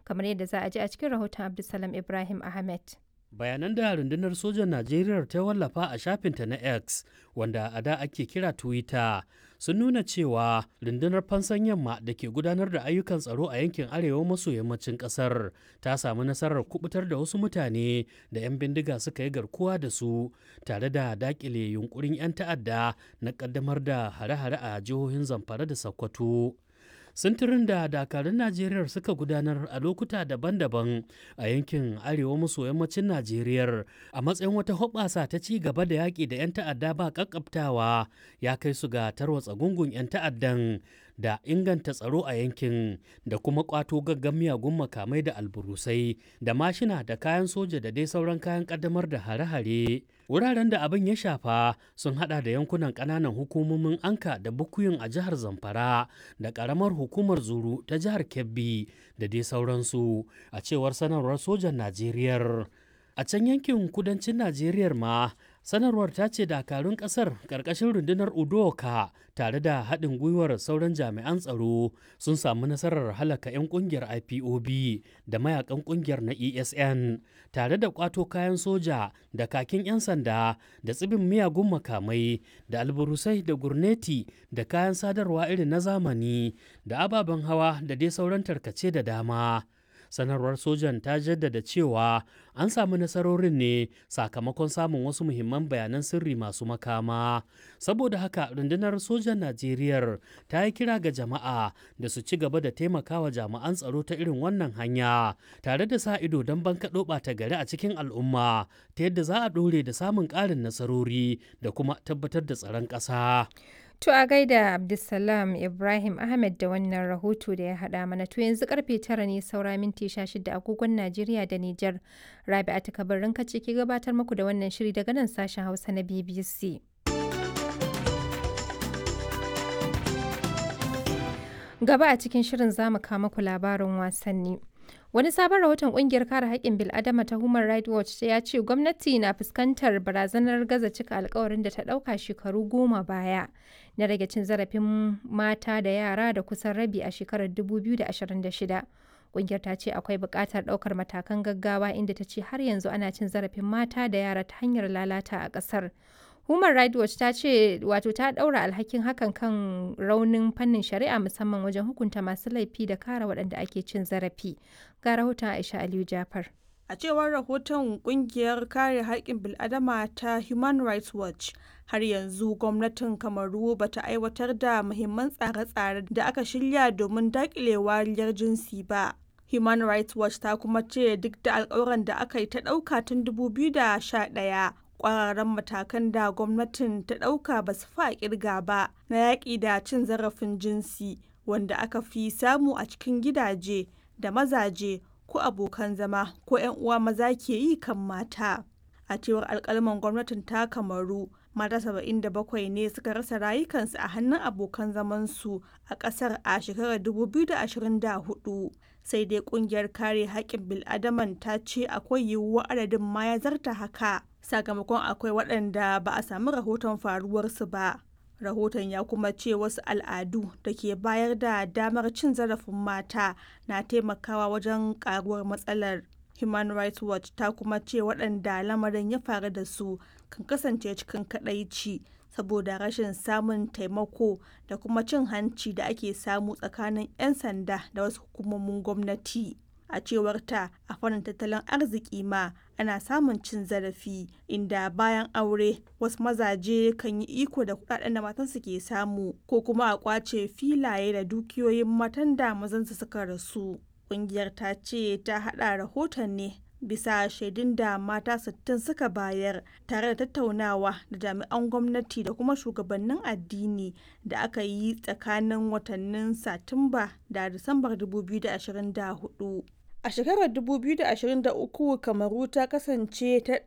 kamar yadda za a ji a cikin rahoton Abdulsalam Ibrahim Ahmed. bayanan da rundunar sojan najeriya ta wallafa a shafinta na x wanda a da ake kira twitter sun nuna cewa rundunar fansan yamma da ke gudanar da ayyukan tsaro a yankin arewa maso yammacin kasar ta samu nasarar kubutar da wasu mutane da 'yan bindiga suka yi garkuwa da su tare da dakile yunkurin 'yan ta'adda na kaddamar da hare-hare a jihohin zamfara da sokoto sintirin da dakarun najeriya suka gudanar a lokuta daban-daban a yankin arewa maso yammacin najeriya a matsayin wata hoɓasa ta ci gaba da yaƙi da 'yan ta'adda ba ƙaƙƙabtawa ya kai su ga tarwatsa gungun 'yan ta'addan da inganta tsaro a yankin da kuma ƙwato gaggan miyagun makamai da alburusai da mashina da kayan soja da dai sauran kayan ƙaddamar da hare-hare wuraren da abin ya shafa sun hada da yankunan ƙananan hukumomin anka da bukuyin a jihar zamfara da ƙaramar hukumar zuru ta jihar kebbi da dai sauransu a cewar sanarwar sojan najeriya a can yankin kudancin najeriya ma sanarwar ta ce dakarun kasar karkashin rundunar udoka tare da haɗin gwiwar sauran jami'an tsaro sun samu nasarar halaka 'yan kungiyar ipob da mayakan kungiyar na esn tare da kwato kayan soja da kakin 'yan sanda da tsibin miyagun makamai da alburusai da gurneti da kayan sadarwa irin na zamani da ababen hawa da dai sauran tarkace da dama sanarwar sojan ta jaddada cewa an samu nasarorin ne sakamakon samun wasu muhimman bayanan sirri masu makama saboda haka rundunar sojan najeriya ta yi kira ga jama'a da su ci gaba da taimakawa jami'an tsaro ta irin wannan hanya tare da sa ido don bankaɗo ɓata gari a cikin al'umma ta yadda za a ɗore da samun ƙarin nasarori da kuma tabbatar da tsaron ƙasa. To a gaida Abdulsalam Ibrahim Ahmed da wannan rahoto da ya haɗa mana to yanzu karfe tara ne saura minti shida agogon Najeriya da Nijar. Rabi'a ta kabarin kace ke gabatar muku da wannan shiri daga nan sashen Hausa na BBC. Gaba a cikin shirin za mu kawo muku labarin wasanni. Wani sabon rahoton kungiyar kare haƙƙin bil'adama ta Human Rights Watch ya ce gwamnati na fuskantar barazanar gaza cika alkawarin da ta ɗauka shekaru goma baya na rage cin zarafin mata da yara da kusan rabi a shekarar 2026. Kungiyar ta ce akwai buƙatar ɗaukar matakan gaggawa inda ta ce har yanzu ana cin zarafin mata da yara ta hanyar lalata a ƙasar. Human Rights Watch ta ce wato ta ɗaura alhakin hakan kan raunin fannin shari'a musamman wajen hukunta masu laifi da kare waɗanda ake cin zarafi. Ga rahoton Aisha Aliyu Jafar. A cewar rahoton kungiyar kare haƙƙin bil'adama ta Human Rights Watch, har yanzu gwamnatin Kamaru ba ta aiwatar da muhimman tsare-tsare da aka shirya domin daƙile wariyar jinsi ba. Human Rights Watch ta kuma ce duk da alƙawuran da aka yi ta ɗauka tun 2011 kwararan matakan da gwamnatin ta ɗauka ba su fa kirga ba na yaƙi da cin zarafin jinsi wanda aka fi samu a cikin gidaje da mazaje ko abokan zama ko 'yan uwa maza ke yi kan mata a cewar alkalman gwamnatin ta kamaru mata 77 ne suka rasa rayukansu a hannun abokan zamansu a ƙasar a shekarar 2024 sai dai kungiyar kare haƙƙin bil'adaman ta ce akwai yiwuwar adadin ma ya zarta haka sakamakon akwai waɗanda ba a sami rahoton faruwarsu ba rahoton ya kuma ce wasu al'adu da ke bayar da damar cin zarafin mata na taimakawa wajen karuwar matsalar human rights watch ta kuma ce waɗanda lamarin ya faru da su kan kasance cikin kaɗaici saboda rashin samun taimako da kuma cin hanci da ake samu tsakanin 'yan sanda da wasu hukumomin gwamnati a cewar ta a fannin tattalin arziki ma ana samun cin zarafi inda bayan aure wasu mazaje kan yi iko da kudaden da matansu ke samu ko kuma a kwace filaye da dukiyoyin matan da mazansu suka rasu kungiyar ta ce ta hada rahoton ne bisa shaidun da mata 60 suka bayar tare da tattaunawa da jami'an gwamnati da kuma shugabannin addini da aka yi tsakanin watannin satumba da disambar 2024 a shekarar 2023 kamaru ta kasance ta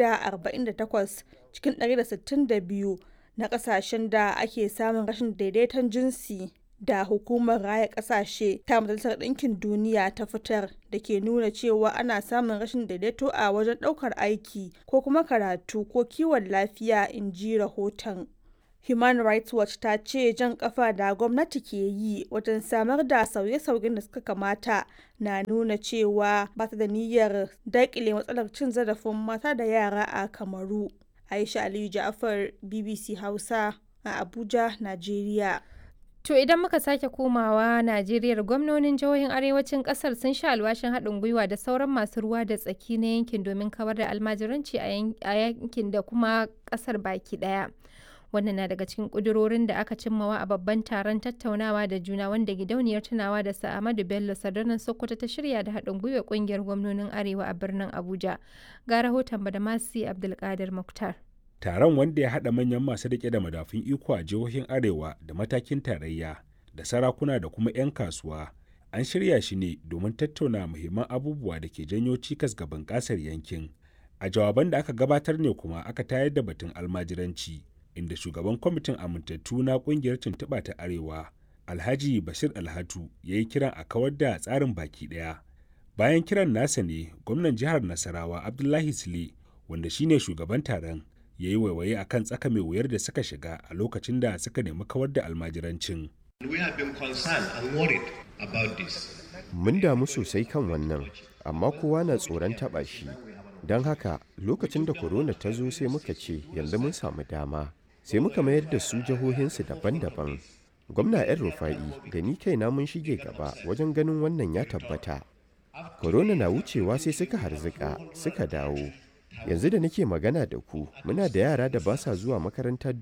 148 cikin 162 na kasashen da ake samun rashin daidaiton jinsi da hukumar raya kasashe ta majalisar ɗinkin duniya ta fitar da ke nuna cewa ana samun rashin daidaito a wajen ɗaukar aiki ko kuma karatu ko kiwon lafiya in ji rahoton Human Rights Watch ta ce jan kafa da gwamnati ke yi wajen samar da sauye-sauyen da suka kamata na nuna cewa ba ta da niyyar daƙile matsalar cin zarafin mata da yara a Kamaru. Aisha Aliyu Ja'afar, BBC Hausa a Abuja, Najeriya. To idan muka sake komawa Najeriya gwamnonin jihohin arewacin kasar sun sha alwashin haɗin gwiwa da sauran masu ruwa da tsaki na yankin domin kawar da almajiranci a yankin da kuma kasar baki ɗaya. Wannan na daga cikin ƙudurorin da aka cimmawa a babban taron tattaunawa da juna wanda gidauniyar tunawa da Sa'amadu Bello Sadarnan Sokoto ta shirya da haɗin gwiwa ƙungiyar gwamnonin Arewa a birnin Abuja. Ga rahoton Badamasi Abdulkadir Muktar. taron wanda ya haɗa manyan masu riƙe da madafun iko a jihohin arewa da matakin tarayya da sarakuna da kuma 'yan kasuwa an shirya shi ne domin tattauna muhimman abubuwa da ke janyo cikas ga bunƙasar yankin a jawaban da aka gabatar ne kuma aka tayar da batun almajiranci inda shugaban kwamitin amintattu na ƙungiyar tuntuɓa ta arewa alhaji bashir alhatu ya yi kiran a kawar da tsarin baki ɗaya bayan kiran nasa ne gwamnan jihar nasarawa abdullahi sule wanda shine shugaban taron ya yi waiwaye a kan tsaka mai wuyar da suka shiga a lokacin da suka nemi kawar da almajirancin. Mun damu sosai kan wannan, amma kowa na tsoron taɓa shi. Don haka lokacin da korona ta zo sai muka ce yanzu mun samu dama, sai muka mayar da su jihohinsu daban-daban. Gwamna 'yan rufa'i da ni kaina mun shige gaba wajen ganin wannan ya tabbata. Korona na wucewa sai suka harzika suka dawo. yanzu da nake magana da ku muna da yara da ba sa zuwa makaranta